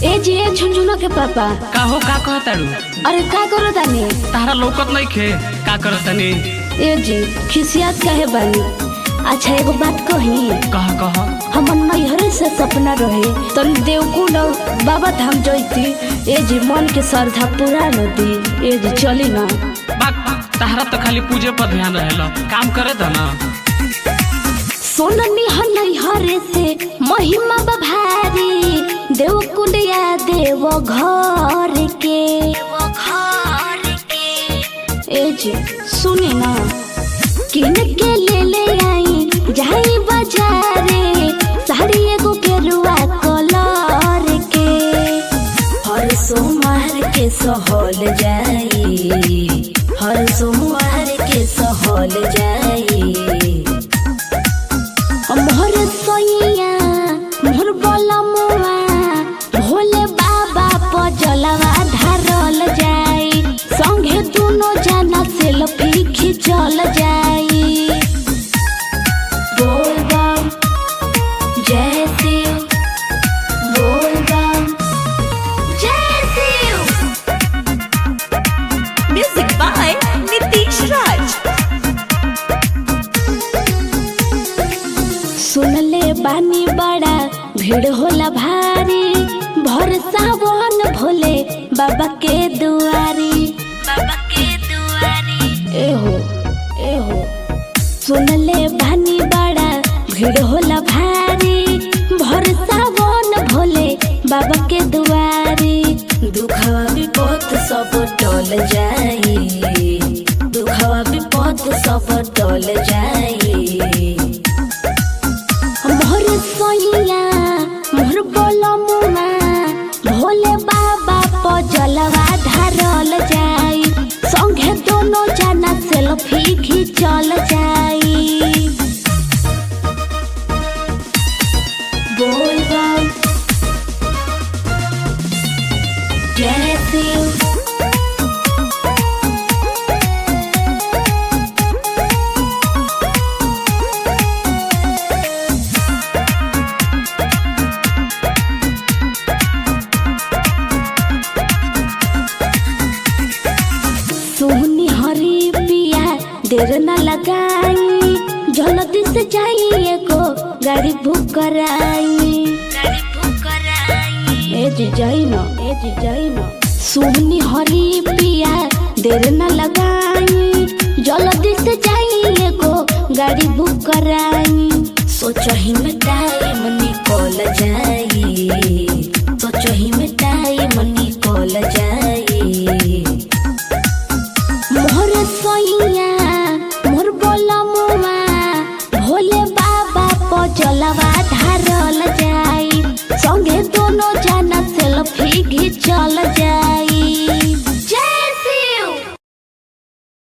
ए जी ए झुनझुना के पापा का हो का कहतारू अरे का करो तानी तारा लौकत नहीं खे का करतानी ए जी खिसियात काहे बानी अच्छा एगो बात कही कह कह हमर नैहरे से सपना रहे तन देवकुंड बाबा धाम जैती ए जी मन के श्रद्धा पूरा नदी ए जी चली ना बात तारा तो खाली पूजे पर ध्यान रहेला काम करे द ना सोननी ह नैहरे से महिमा बभारी देवकुंड या देव घर के ए जी सुनी ना किन के ले ले आई जाई बाजारे साड़ी एगो गेरुआ कलर के हर सोमवार के सहल जाई हर सोमवार के सहल जाई मोर सोइया मोर बलमुआ भोले बाबा पर जलवा धारल जाई संगे दुनो जना सेल्फी खिंचल जाई बोल बम जय शिव बोल बम जय Shiv Music by Nitish Raj. सुनले बानी बड़ा भीड़ होला भारी भर सावन भोले बाबा के दुआरी बाबा के दुआरी एहो एहो सुनले बानी बड़ा भीड़ होला भारी भर सावन भोले बाबा के दुआरी दुखवा विपद सब टल जाई दुखवा विपद सब टल जाई मोर सोइया मोर बोलमुआ भोले बाबा पर जलवा धारल जाई संगे दोनों जना सेल्फी खिंचल जाई बोल बम जय शिव सोहनी हरी पिया देर न लगाई जल्दी से जाई एगो गाड़ी बुक कराई ए जी जाई न ए जी जाई न सोहनी हरी पिया देर न लगाई जल्दी से जाई एगो गाड़ी बुक कराई सोचही में टाइम निकल जाई सोचही में टाइम निकल जाई मोर सोइया मोर बोलमुआ भोले बाबा पर जलवा धारल जाई संगे दोनों